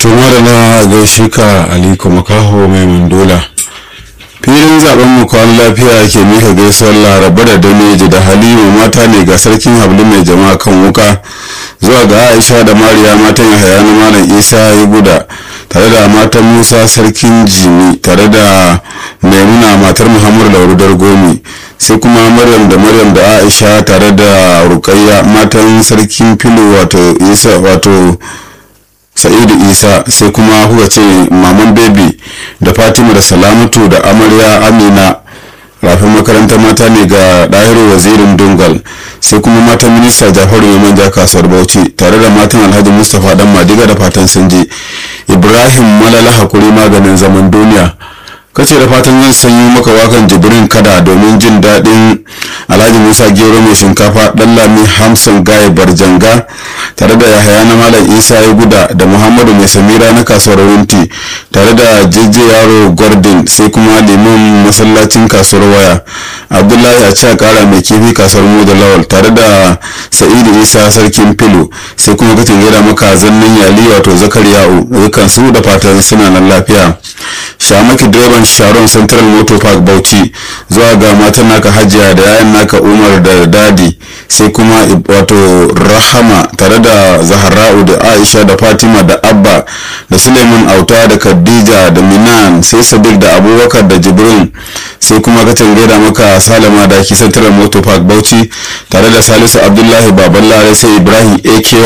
to na gaishe ka aliko makaho mai mandola filin zaben mu kwan lafiya ke mika gaisuwar laraba da dameji da halima mata ne ga sarkin hablu mai jama'a kan wuka zuwa ga aisha da mariya matan yahaya na malam isa ya guda tare da matan musa sarkin jimi tare da maimuna matar muhammadu lauru dargomi sai kuma maryam da maryam da aisha tare da rukayya matan sarkin filo wato isa wato sa'idu isa sai kuma kuka ce maman baby da fatima da salamatu da amarya amina rafin makarantar mata ne ga ɗahiru wazirin dungal sai kuma matan minista jafaru mai manja kasuwar bauchi tare da matan alhaji mustapha dan madiga da fatan sun je ibrahim malala hakuri maganin zaman duniya kace da fatan zan sanyi maka wakan jibrin kada domin jin daɗin alhaji musa gero mai shinkafa ɗan lami hamsin gaye barjanga tare da yahaya na malam isa ya guda da muhammadu mai samira na kasuwar wunti tare da jeje yaro gordon sai kuma liman masallacin kasuwar waya abdullahi a a kara mai kifi kasuwar mu da lawal tare da sa'idu isa sarkin filo sai kuma katin gida maka zannin yali wato zakariya'u dukkan su da fatan suna nan lafiya shamaki direban sharon central motor park bauchi zuwa ga matan naka hajiya da yayan naka umar da dadi sai kuma wato rahama tare da zahara'u da aisha da fatima da abba da suleiman auta da khadija da minan sai sadiq da abubakar da jibrin sai kuma katin gaida maka salama da ki central motor park bauchi tare da salisu abdullahi baballare sai ibrahim aky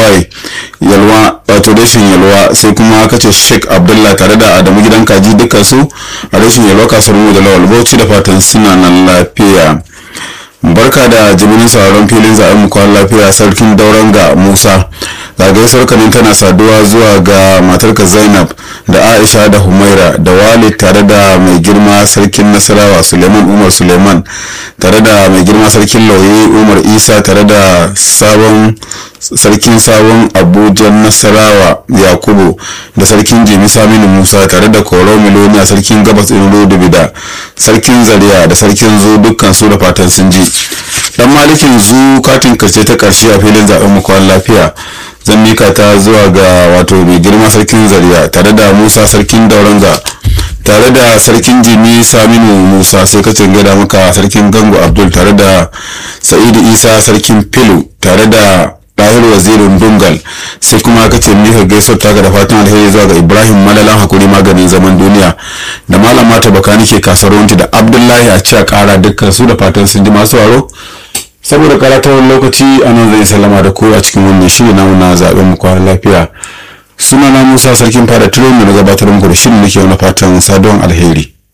yalwa wato rashin yalwa sai kuma kace sheikh abdullahi tare da adamu gidan kaji dukkan su a rashin yalwa kasuwar mu da lawal bauchi da fatan suna nan lafiya barka da jimirin sauraron filin zaɓen mu kwan lafiya sarkin dauran ga musa zagaye kanin tana saduwa zuwa ga matarka zainab da aisha da humaira da walid tare da mai girma sarkin nasarawa suleiman umar suleiman tare da mai girma sarkin lauyi umar isa tare da sabon sarkin sabon abuja nasarawa yakubu da sarkin jimi saminu musa tare da koro miloniya sarkin gabas ɗin bida sarkin zaria da sarkin zu dukkan su da fatan sun ji dan malikin zu katin karshe ta karshe a filin zaben mukwan lafiya zan mika ta zuwa ga wato mai girma sarkin zaria tare da musa sarkin dauranga tare da sarkin jimi saminu musa sai kacin gada maka sarkin gango abdul tare da sa'idu isa sarkin filu tare da ɗahir wazirin dungal sai kuma ka ce mika gaisuwar taka da fatan alheri zuwa ga ibrahim malalan hakuri maganin zaman duniya da malam mata bakani ke kasuwanci da abdullahi a ci a kara dukkan su da fatan sun ji masu waro saboda karatawar lokaci a nan zai sallama da ku a cikin wannan shiri namu na zaɓen mu kwanan lafiya sunana musa sarkin fara tilo da gabatar muku da shirin nake wani fatan saduwan alheri